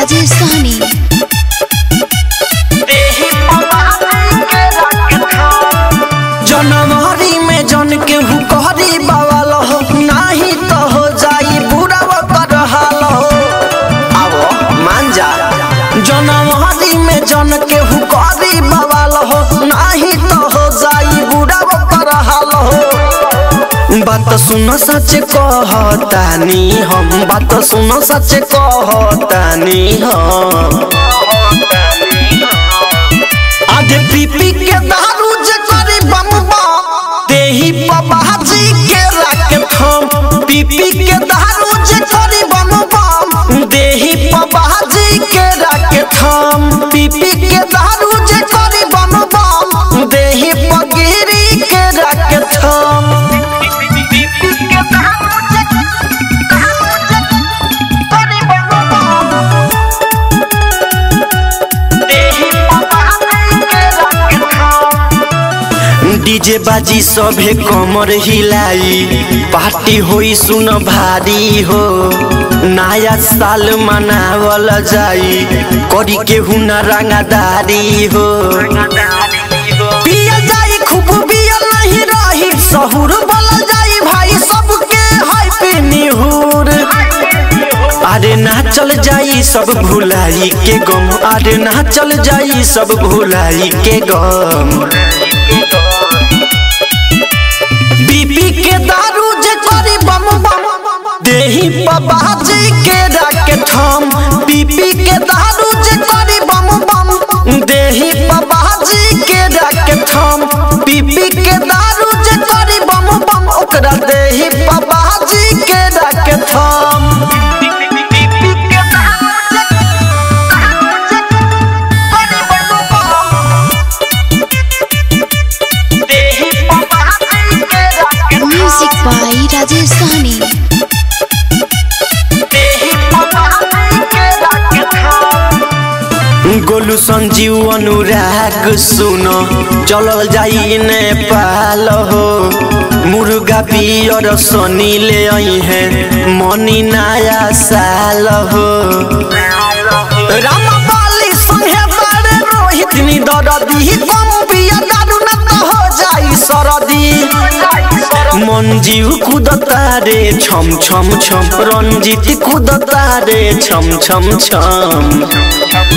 राजेश सहनी जनवरी में जन के हुकहरी बवाल हो नाही तो हो जाई बुरा कर हाल हो आवो मान जा जनवरी में जन के हुकहरी बवाल हो नाही तो हो जाई बुरा कर हाल हो बात सुन सच कहतानी हम बात सुन सच कहतानी हम आधे पीपी के दारू जे करी बम बम देही बाबाजी के राके थम पीपी के दारू जे करी बम बम देही बाबाजी के राके थम पीपी के दारू जे करी बम बम देही पगिरी के राके थम डीजे बाजी सभे कमर हिलाई पार्टी होई सुन भारी हो नया साल मनावल जाई करी के हुना रंगदारी हो पिया जाई खूब पिया नहीं रही सहूर बोला जाई भाई सबके हैप्पी निहुर अरे ना चल जाई सब भुलाई के गम अरे ना चल जाई सब भुलाई के गम बीपी के दारू जे करी बम बम देही बाबाजी के राके थम बीपी के दारू जे करी बम बम देही बाबाजी के राके थम बीपी के दारू जे करी बम बम ओकरा देही बाबाजी के राके थम म्यूजिक बाय राजेश सहनी गोलू संजीव अनुराग सुन चलल जाई नेपाल हो मुर्गा पियर सनी ले आई है मनी नया साल हो रामपाली संगे बारे रोहित नी दरदी कम पिया दारू न तो हो जाई सरदी मंजीव कुदता रे छम छम छम रंजीत कुदता रे छम छम छम